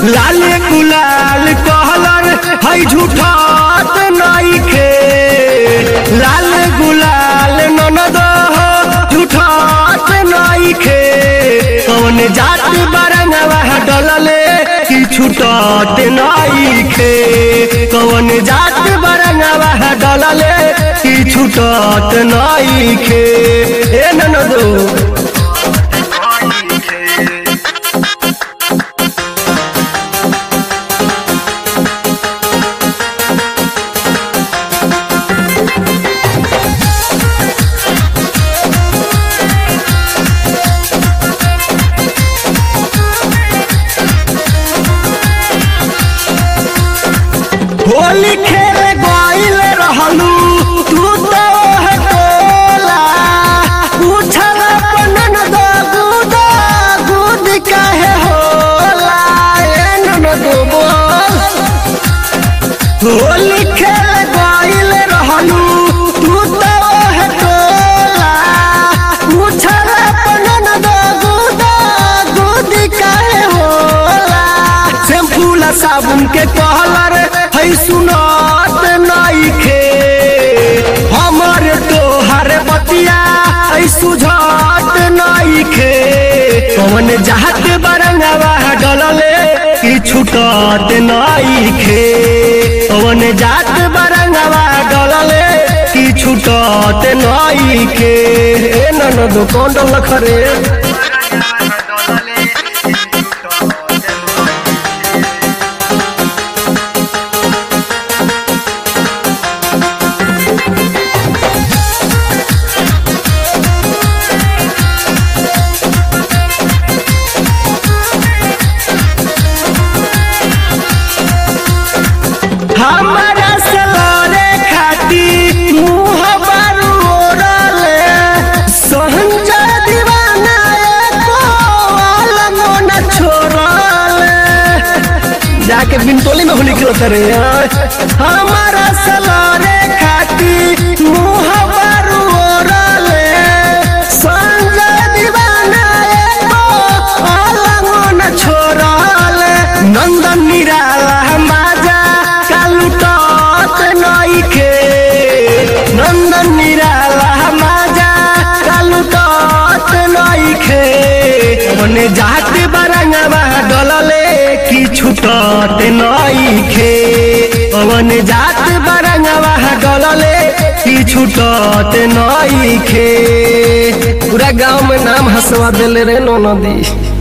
लाल गुलाल कहलर है झूठात नइखे लाल गुलाल ननद झूठात नइखे कौन जात बरंगवा डलले कि छूटत नइखे कौन जात बरंगवा डलले कि छूटत नइखे ए ननदो होली खेल गइल रहलू तू तो है टोला पूछल अपन दो गुद गुद काहे होला ए ननद बोल होली खेल गइल रहलू तू तो है टोला पूछल अपन दो गुद गुद काहे होला शैम्पू ला साबुन के कहलर है सुनत नइखे हमर तोहर बतिया है सुझत नइखे कौन जात बरंगवा डलले कि छूटत नइखे कौन जात बरंगवा डलले कि छूटत नइखे ए ननद कौन डलख रे हमारा सलोरे खाती मुँह बारू ओरले सहंजा दीवाना एको आलमो न छोड़ले जाके बिनटोली में होली खेलत रे हमारा सलोरे खाती मुँह बारू ओरले सहंजा दीवाना एको आलमो न छोड़ले नंदन निराला माजा कालुटत नइखे नंदन निराला माजा कालुटत नइखे मने जात बरंगवा डलले कि छुटत नइखे पवन जात बरंगवा डलले कि छुटत नइखे पूरा गांव में नाम हंसवा देले रे नो नदी